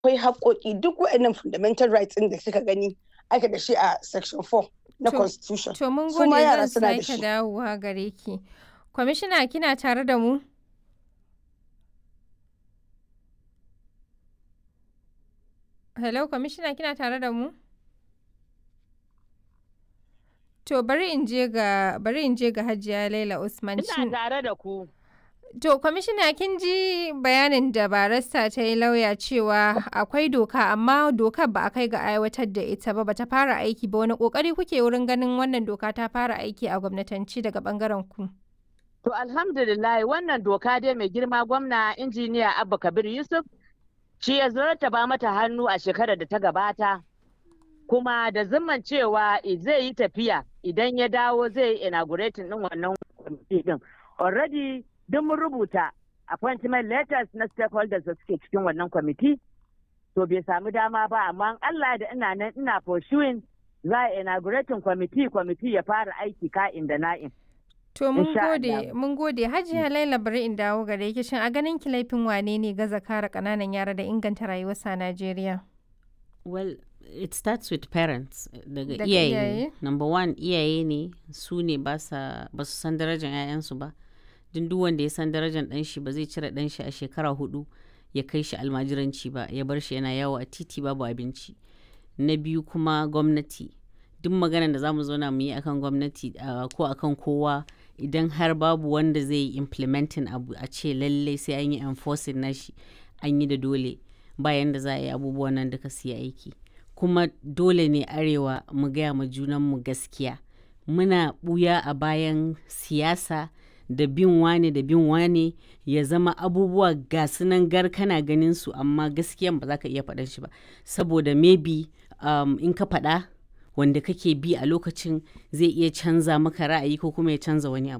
akwai haƙoƙi duk waɗannan fundamental rights ɗin da suka gani aka da shi a section 4 na To- constitution To mun Su gode ma yara zan suna da sake shi. dawowa gare ki. Kwamishina kina tare da mu? Hello, kwamishina kina tare da mu? To bari in je ga bari in je ga Hajiya Laila Usman. Ina Shin- tare da ku. To, kwamishina kin ji bayanin da barista ta yi lauya cewa akwai doka amma dokar ba a kai ga aiwatar da ita ba bata fara aiki ba wani kokari kuke wurin ganin wannan doka ta fara aiki a gwamnatanci daga bangaren ku. To alhamdulillah wannan doka dai mai girma gwamna injiniya Abba Kabir Yusuf shi ya ba mata hannu a shekarar da ta gabata kuma da zimman cewa i- zai yi tafiya idan ya dawo zai yi inaugurating din wannan kwamiti din. Already duk mun rubuta appointment letters na stakeholders da suke cikin wannan kwamiti to bai samu dama ba amma in Allah da ina nan ina pursuing za a inaugurating kwamiti kwamiti ya fara aiki ka'in da na'in. To mun Insha gode Allah. mun gode Hajiya Laila bari in dawo gare ki shin a ganin ki laifin wane ne gaza kare kananan yara da inganta rayuwarsa a Najeriya? Well, it starts with parents daga Daga iyaye. iyaye? Number one iyaye ne su ne ba sa- ba su san darajar 'ya'yansu ba. Duk duk wanda ya san darajar ɗan shi ba zai cire ɗan shi a shekara hudu ya kai shi almajiranci ba ya bar shi yana yawo a titi babu abinci. Na biyu kuma gwamnati. Duk maganar da za mu zauna mu yi akan gwamnati ah, ko akan kowa idan har babu wanda zai yi implementing abu a ce lallai sai an yi enforcing nashi an yi da dole bayan da za a yi abubuwan nan duka su yi aiki. kuma dole ne arewa mu gaya ma junanmu gaskiya muna buya a bayan siyasa da bin wane da bin wane ya zama abubuwa ga sunan gar kana ganin su amma gaskiyan ba za ka iya faɗan shi ba saboda maybe um, in ka faɗa wanda kake bi a lokacin zai iya canza maka ra'ayi ko kuma ya canza wani abu